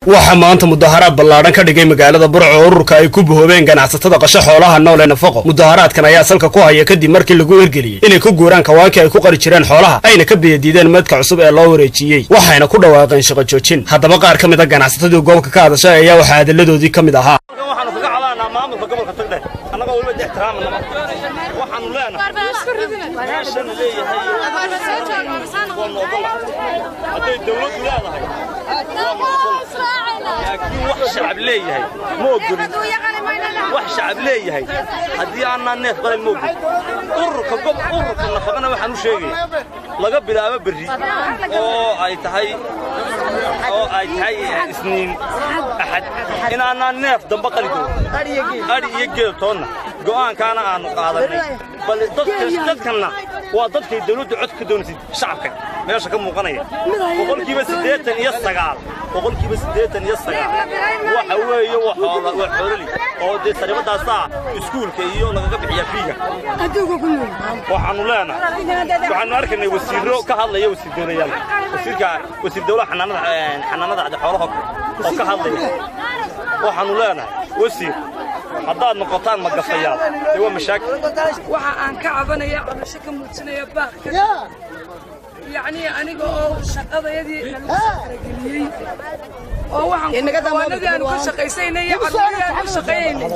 waxaa maanta mudaharaad ballaadhan ka dhigay magaalada burco oo ururka ay ku bohoobeen ganacsatada qasho xoolaha nool ee nafaqo mudaharaadkan ayaa salka ku haya kadib markii lagu ergeliyey inay ku guuraan kawaankii ay ku qari jireen xoolaha ayna ka biyadiideen madka cusub ee loo wareejiyey waxayna ku dhawaaqeen shaqo joojin haddaba qaar ka mid a ganacsatadii gobolka ka hadashay ayaa waxaa hadalladoodii ka mid ahaa waxaanu kaga cadaanaa maamulka gobolka tagdhe annagoo weliba ixtiraamanaba waxaanu leenahay meeshana leeyahay waanu ogola hadday dawladdu leedahay waanu ogola laakiin wax shacab leeyahay ma ogolin wax shacab leeyahay haddii aanaa neef qalan ma ogolin ururka gob ururka nafaqana waxaan u sheegaya laga bilaabo berri oo ay tahay oo ay tahay isniin axad inaanaa neef damba qali doono adhi iyo geel toonna go'aankaana aanu qaadanay bal dadkanna waa dadkay dawladdu cod ka doonaysay shacabka meesha ka muuqanaya boqolkiiba siddeetan iyo sagaal boqolkiiba siddeetan iyo sagaal waxa weeye waa xoolali oo dee saribadaasaa iskuulka iyo lagaga bixiyaa fiiga waxaanu leenahay waxaanu arkaynay wasiirro ka hadlaya wasiir dowlayaal wasiirka wasiir dowlaha xanaanada xanaanada cadi xoolaha oo ka hadlaya waxaanu leenahay wasiir haddaad noqotaan magafayaal dee waa mashaakil waxa aan ka cabanaya cabasho ka muujinaya baaqka yacnii aniga oo shaqadayadii lagu safarageliyey oo waxaan kawaanadii aanu ka shaqaysaynay iyo carruurii aanu ka shaqaynaynay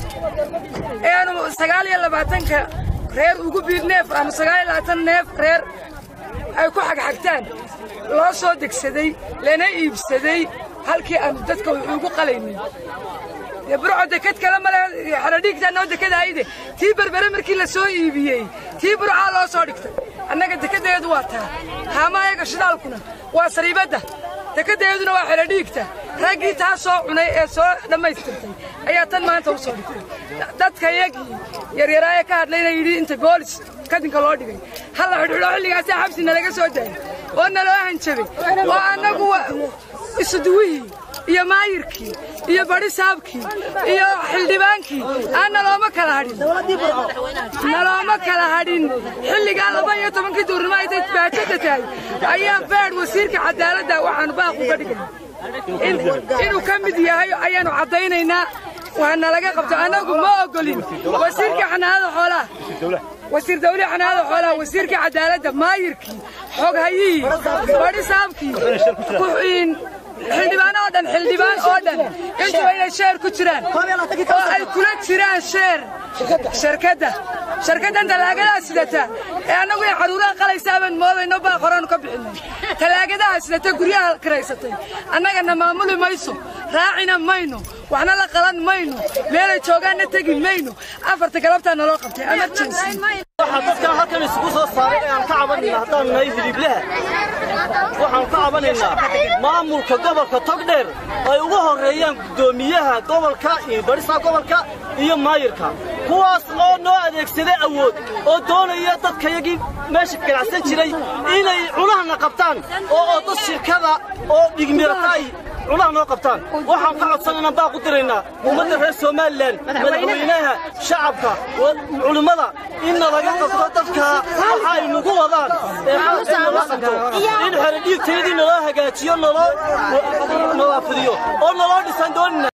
ee aanu sagaal iyo labaatanka reer ugu biir neef aanu sagaal iyo labaatan neef reer ay ku xagxagtaan loo soo degsaday lana iibsaday halkii aanu dadka wax ugu qalaynay dee burco deked kale male xeradhiigtaa noo dekadaayde tii berbere markii la soo iibiyey tii burcaa loo soo dhigtay annaga dekeddeedu waa taa haamaayaga shidaalkuna waa sariibadda dekeddeeduna waa xeradhiigta raggii taa soo cunay ee soo dhammaystirtay ayaa tan maanta u soo dhigtay dadka yagii yaryaraaye ka hadlayna yidhi inta goolis kadinka loo dhigay halla xidhxidho xilligaasaa xabsina laga soo daayay oo naloo hanjabay oo annagu isuduwihii iyo maayirkii iyo badisaabkii iyo xildhibaankii aan nalooma kala hadhin nalooma kala hadhin xilligaa laba iyo tobankii duurnimo ay baajada tahay ayaa feedh wasiirka cadaaladda waxaanu baaq uga dhigay inuu ka mid yahay ayaanu caddaynaynaa waana laga qabto annagu ma ogolin wasiirka xanaanada xoolaha wasiir dawlihi xanaanada xoolaha wasiirka cadaaladda maayirkii xoghayihii badisaabkii xildhibaan oo dhan xildhibaan oo dhan intuba inay sheer ku jiraan oo ay kula jiraan sheer sharkadda sharkaddan talaagadaa sidata ee annagu ay carruuraha qalaysaa baan moodayno baa qoraanu ka bixinay talaagadaha sidata guryaha kiraysatay annagana maamuli mayso raacina mayno waxna la qalan mayno meelay joogaanna tegi mayno afarta galabtaa naloo qabtay emergency waxaa dadkan halkan isugu soo saaray ee aan ka cabanayna haddaan nahay hiliiblaha waxaan ka cabanaynaa maamulka gobolka togdheer ay ugu horreeyaan guddoomiyaha gobolka iyo barisaa gobolka iyo maayirka kuwaas oo noo adeegsaday awood oo doonaya dadkayagii meesha ganacsan jiray inay cunahana qabtaan oo oo dad shirkada oo dhigmirata ay cunaha noo qabtaan waxaan ka codsanaynaa baa ku diraynaa ummadda reer somalilan madaxweynaha shacabka culimmada in nalaga qabto dadka waxa ay nagu wadaan ee xaalka nala qabto in xeradhiigtayadii naloo hagaajiyo naloo nalaafidiyo oo naloo dhisan doonina